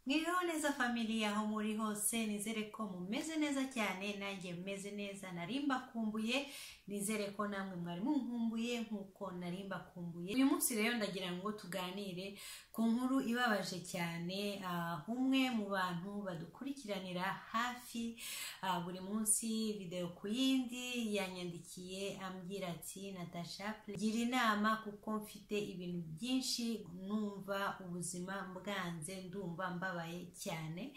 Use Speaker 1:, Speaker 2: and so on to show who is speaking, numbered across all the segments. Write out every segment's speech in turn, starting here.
Speaker 1: mwiriho neza familiya aho muri hose nizere ko mumeze neza cyane nanjye meze neza nari mbakumbuye nizere ko namwe mwari munkumbuye nk'uko nari mbakumbuye uyu munsi rero ndagira ngo tuganire ku nkuru ibabaje cyane ah, umwe mu bantu badukurikiranira hafi ah, buri munsi videwo ku yindi yanyandikiye ambwira ati natasha please, gira inama kuko mfite ibintu byinshi numva ubuzima bwanze ndumva mbabaye cyane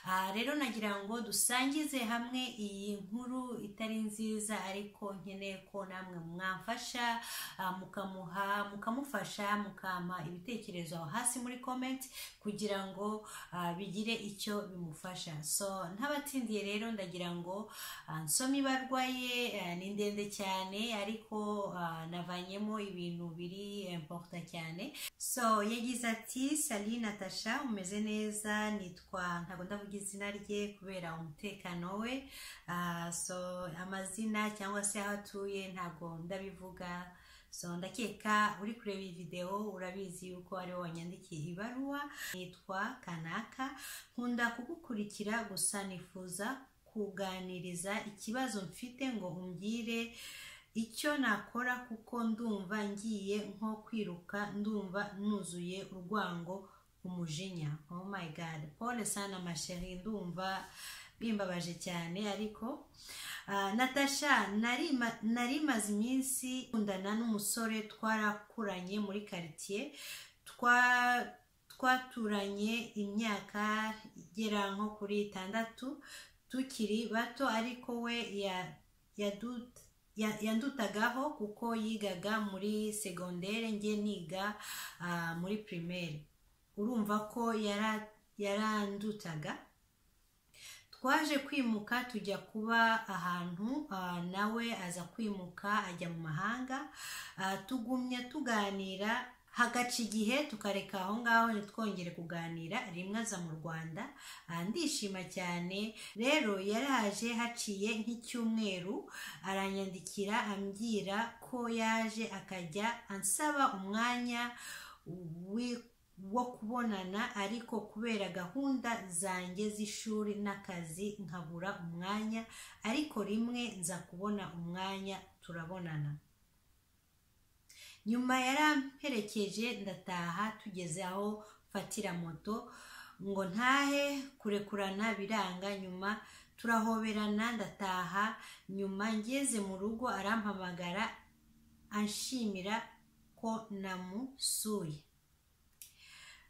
Speaker 1: Ah, rero nagira ngo dusangize hamwe iyi nkuru itari nziza ariko nkeneye ko namwe mwamfasha ah, mukamuha mukamufasha mukampa ibitekerezo aho hasi muri comment kugira ngo ah, bigire icyo bimufasha so ntabatsindiye rero ndagira ngo ah, nsome ibarwa ye ah, ni ndende cyane ariko ah, navanyemo ibintu biri importa cyane so yagize ati sali natasha umeze neza nitwa ntabwo ndavuga izina rye kubera umutekano we Ah, so amazina cyangwa se aho atuye ntabwo ndabivuga so ndakeka uri kureba iyi videwo urabizi yuko ariwe wanyandikiye ibaruwa nitwa kanaka nkunda kugukurikira gusa nifuza kuganiriza ikibazo mfite ngo umbwire icyo nakora kuko ndumva ngiye nko kwiruka ndumva nuzuye urwango umujinya oh my god pole sana masheri ndumva bimbabaje cyane ariko ah, natasha nari ma- nari maze iminsi nkundana n'umusore twarakuranye muri karitsiye twa- twaturanye imyaka igera nko kuri itandatu tukiri bato ariko we ya- yadu- ya- yandutagaho kuko yigaga muri segondere njye niga ah, muri primaire urumva ko yara- yarandutaga twaje kwimuka tujya kuba ahantu ah, nawe aza kwimuka ajya mu mahanga Ah, tugumya tuganira hagaca igihe tukareka aho ngaho ntitwongere kuganira rimwe aza mu rwanda Ah, ndishima cyane rero yaraje haciye nk'icyumweru aranyandikira ambwira ko yaje akajya ansaba umwanya wi- wo kubonana ariko kubera gahunda zanjye z'ishuri n'akazi nkabura umwanya ariko rimwe nza kubona umwanya turabonana nyuma yaramperekeje ndataha tugeze aho mfatira moto ngo ntahe kurekurana biranga nyuma turahoberana ndataha nyuma ngeze mu rugo arampamagara anshimira ko namusuye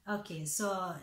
Speaker 1: okay so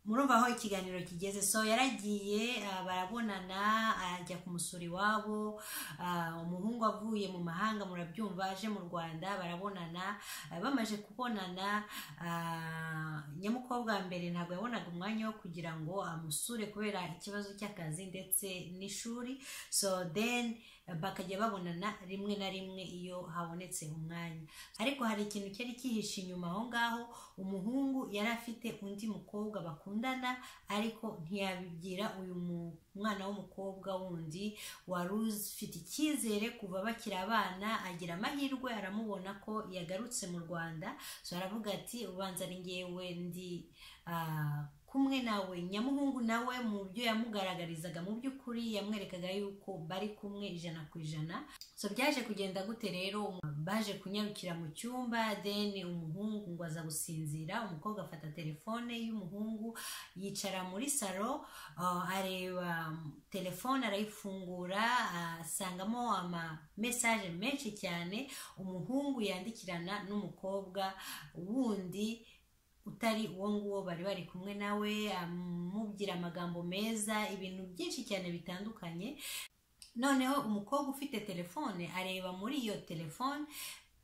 Speaker 1: murumva aho ikiganiro kigeze so yaragiye ah, barabonana ajya kumusura iwabo ah, umuhungu avuye mu mahanga murabyumva aje mu rwanda barabonana ah, bamaze kubonana ah, nyamukobwa wa mbere ntabwo yabonaga umwanya wo kugira ngo amusure kubera ikibazo cy'akazi ndetse n'ishuri so then ah, bakajya babonana rimwe na rimwe iyo habonetse umwanya ariko hari ikintu cyari cyihishe inyuma aho ngaho umuhungu yari afite undi mukobwa bakundana ariko ntiyabibwira uyu mu- mwana w'umukobwa wundi wari ufite icyizere kuva bakiri abana agira amahirwe aramubona ko yagarutse mu rwanda so aravuga ati ubanza ari ngewe ndi ah, kumwe nawe nyamuhungu nawe mu byo yamugaragarizaga mu by'ukuri yamwerekaga yuko bari kumwe ijana ku ijana so byaje kugenda gute rero umu- baje kunyarukira mu cyumba then umuhungu ngo aza gusinzira umukobwa afata telefone y'umuhungu yicara muri salo ah, areba mm, telefone arayifungura ah, asangamo ama mesaje menshi cyane umuhungu yandikirana n'umukobwa wundi utari uwo nguwo bari bari kumwe nawe amubwira amagambo meza ibintu byinshi cyane bitandukanye noneho umukobwa ufite telefone areba muri iyo telefone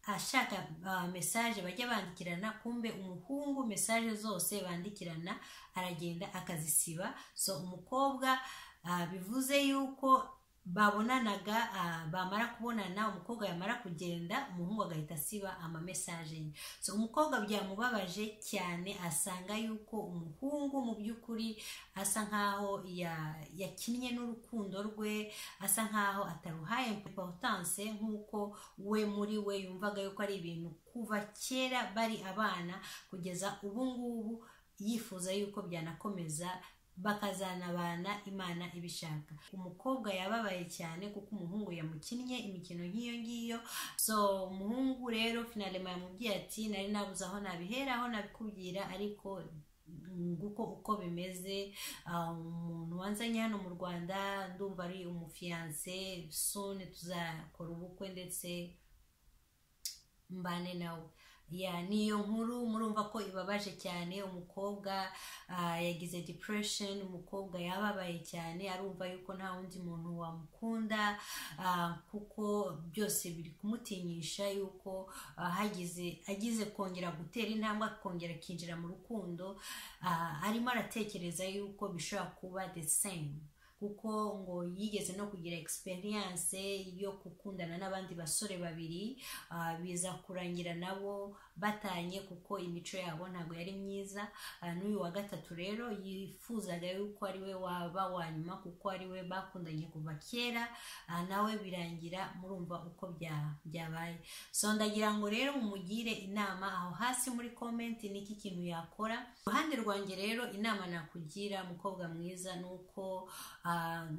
Speaker 1: ashaka ah, mesaje bajya bandikirana kumbe umuhungu mesaje zose bandikirana aragenda akazisiba so umukobwa ah, bivuze yuko babonanaga ah, bamara kubonana umukobwa yamara kugenda umuhungu agahita asiba amamesaje ye so umukobwa byamubabaje cyane asanga yuko umuhungu mu by'ukuri asa nkaho ya- yakinnye n'urukundo rwe asa nkaho ataruhaye importance nk'uko we muri we yumvaga yuko ari ibintu kuva kera bari abana kugeza ubu ngubu yifuza yuko byanakomeza bakazanabana imana ibishaka umukobwa yababaye cyane kuko umuhungu yamukinnye imikino nk'iyo ngiyo so umuhungu rero finalema yamubwiye ati nari nabuze aho nabiheraho nabikubwira ariko nguko uko bimeze umuntu wanzanye hano mu rwanda ndumva ari umufiyanse sone tuzakora ubukwe ndetse mbane nawe ya ni iyo nkuru murumva ko ibabaje cyane umukobwa yagize depression umukobwa yababaye cyane arumva yuko nta wundi muntu wamukunda kuko byose biri kumutinyisha yuko hagize agize kongera gutera intambwe akongera akinjira mu rukundo arimo aratekereza yuko bishobora kuba the same kuko ngo yigeze no kugira experience yo gukundana n'abandi basore babiri biza kurangira nabo batanye kuko imico yabo ntabwo yari myiza n'uyu wa gatatu rero yifuzaga yuko ari we waba wa nyuma kuko ari we bakundanye kuva kera nawe birangira murumva uko byabaye so ndagira ngo rero mumugire inama aho hasi muri komenti niki kintu yakora iruhande rwanjye rero inama nakugira mukobwa mwiza ni uko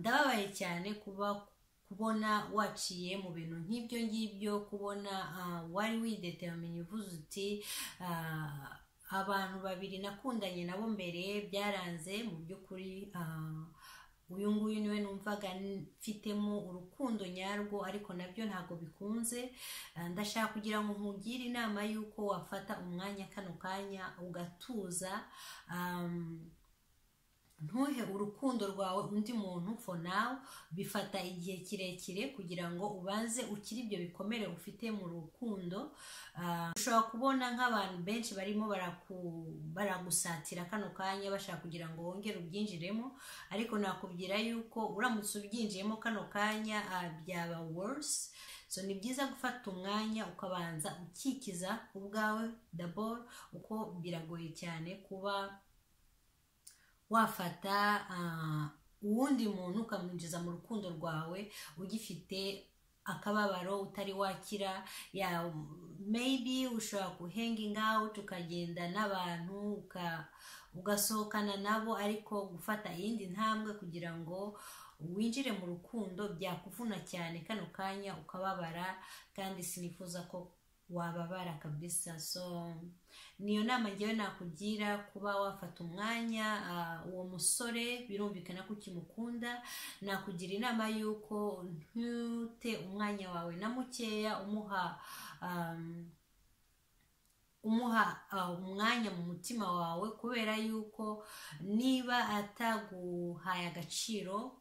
Speaker 1: ndababaye cyane kuba kubona waciye mu bintu nk'ibyo ngibyo kubona wari wideteramiye uvuze uti abantu babiri nakundanye nabo mbere byaranze mu by'ukuri uyu nguyu niwe numvaga mfitemo urukundo nyarwo ariko nabyo ntabwo bikunze ndashaka kugira ngo nkugire inama y'uko wafata umwanya kano kanya ugatuza ntuhe urukundo rwawe undi muntu for now bifata igihe kirekire kugira ngo ubanze ukire ibyo bikomere ufite mu rukundo ushobora kubona nk'abantu benshi barimo baragusatira kano kanya bashaka kugira ngo wongere ubyinjiremo ariko nakubwira yuko uramutse ubyinjiyemo kano kanya byaba worse so ni byiza gufata umwanya ukabanza ukikiza ubwawe double uko biragoye cyane kuba wafata uwundi muntu ukamwinjiza mu rukundo rwawe ugifite akababaro utari wakira ya maybe ushobora guhanging out ukagenda n'abantu ugasohokana nabo ariko gufata iyindi ntambwe kugira ngo winjire mu rukundo byakuvuna cyane kano kanya ukababara kandi sinifuza ko wababara kabisa so niyo nama ngewe nakugira kuba wafata umwanya uwo musore birumvikana ko ukimukunda nakugira inama y'uko ntute umwanya wawe na mukeya umuha umuha umwanya mu mutima wawe kubera y'uko niba ataguhaye agaciro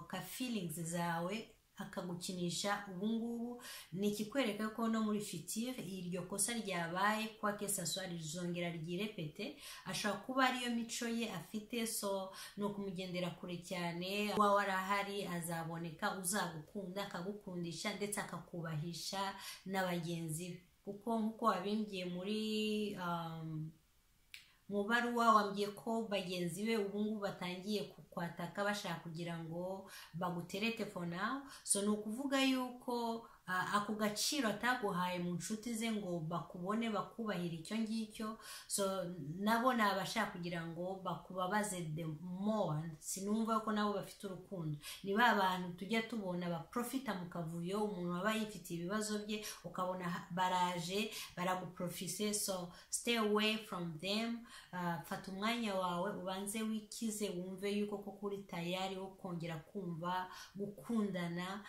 Speaker 1: ka feelings zawe akagukinisha ubungubu ni ikikwereka ko no muri fitire iryo kosa ryabaye kwa kesaswa rizongera ryirepete ashobora kuba ariyo mico ye afite so ni ukumugendera kure cyane wawe arahari azaboneka uzagukunda akagukundisha ndetse akakubahisha na bagenzi be kuko nk'uko wabimbwiye muri mu baruwa wambwiye ko bagenzi be ubungubu batangiye kukwataka bashaka kugira ngo baguterete for now so ni ukuvuga yuko ako gaciro ataguhaye mu nshuti ze ngo bakubone bakubahira icyo ngicyo so nabo ni abashaka kugira ngo bakubabaze the more sinumva ko nabo bafite urukundo ni ba bantu tujya tubona baprofita mu kavuyo umuntu waba yifitiye ibibazo bye ukabona baraje baraguprofise so stay away from them fata umwanya wawe ubanze wikize wumve yuko koko uri tayari wo kongera kumva gukundana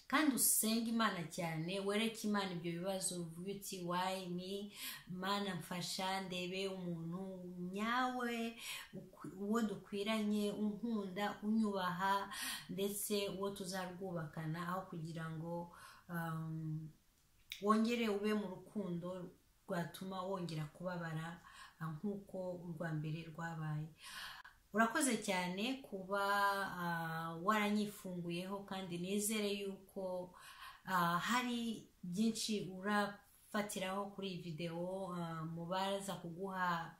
Speaker 1: kandi usenge imana cyane wereke imana ibyo bibazo uvuga uti wayi ni mana mfasha ndebe umuntu nyawe uwo dukwiranye unkunda unyubaha ndetse uwo tuzarwubakana aho kugira ngo wongere ube mu rukundo rwatuma wongera kubabara nk'uko urwa mbere rwabaye urakoze cyane kuba waranyifunguyeho kandi nizere yuko hari byinshi urafatiraho kuri iyi videwo mu baza kuguha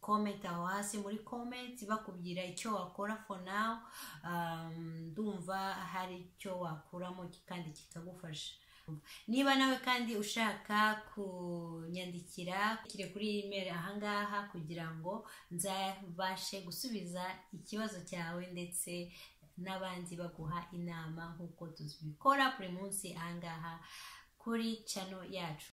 Speaker 1: komenti aho hasi muri komenti bakubwira icyo wakora for now ndumva hari icyo wakuramo kandi kikagufasha niba nawe kandi ushaka kunyandikira kire kuri email ahangaha kugira ngo nzabashe gusubiza ikibazo cyawe ndetse n'abandi baguha inama nk'uko tuzibikora buri munsi ahangaha kuri cano yacu